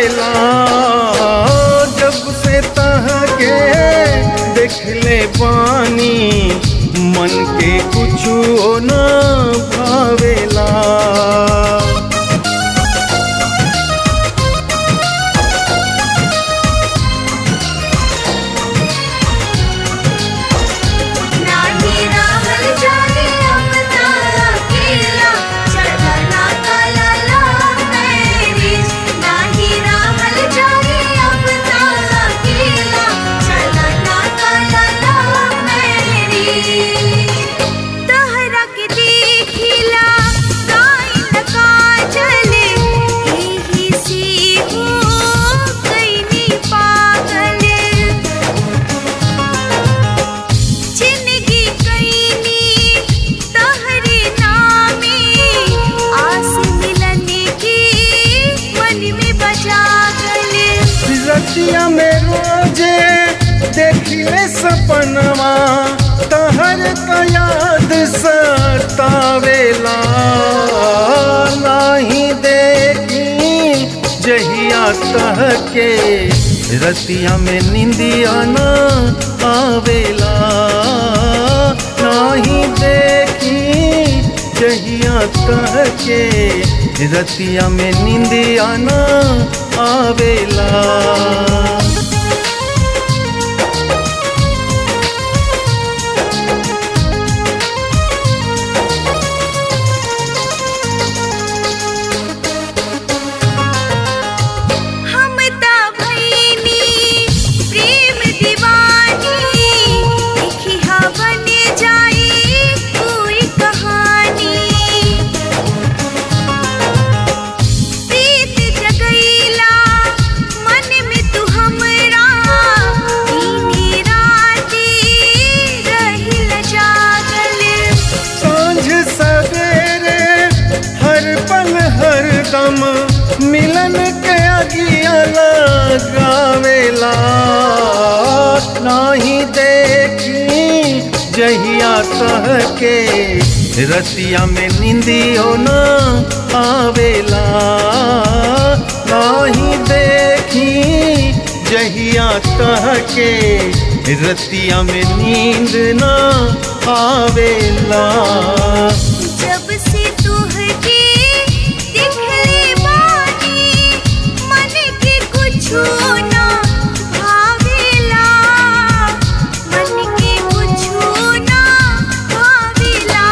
आवेला जब से तहके देखले बानी मन के कुछो न भावेला नाही राहल जाने अपना अकेला चढ़ना कलला मेरी नाही राहल जाने अपना अकेला चढ़ना कलला मेरी तहरा के देखिला गाइन काजल एही सी हो कैनी पागल जिंदगी कैनी तहरे नामे आस मिलने की मन में बजा गले रतिया में रोजे देखिए सपनवा तहर का याद सतावेला नाही देखी जहिया तह के रतिया में निंदिया न आवेला नाही देखी जहिया तह के रतिया में निंदिया न आवेला हम ता भईनी प्रेम दीवानी लिखी हा बन जाई कोई कहानी प्रीत जगैला मन में तू हमरा दीनी राती रहिल जागल सांझ सवेरे हर पल हर दम मिलन के अगिया लगावेला नाही देखी जहिया तह के रतिया में निंदियो न आवेला नाही देखी जहिया तह के रतिया में नींद न आवेला जब से तुहके दिखले बानी मन के कुछो ना भावेला मन के कुछो ना भावेला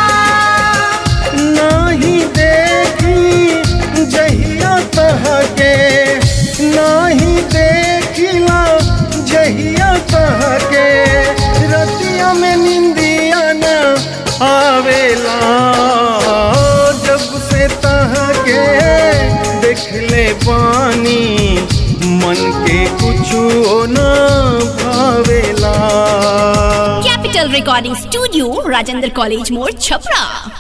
नाही देखी जहिया तह के नाही देखिला जहिया तह के रतिया में निंदिया न आवेला जब से तह के देखले बानी मन के कुछो न भावेला Capital Recording Studio, Rajendra College More, Chapra.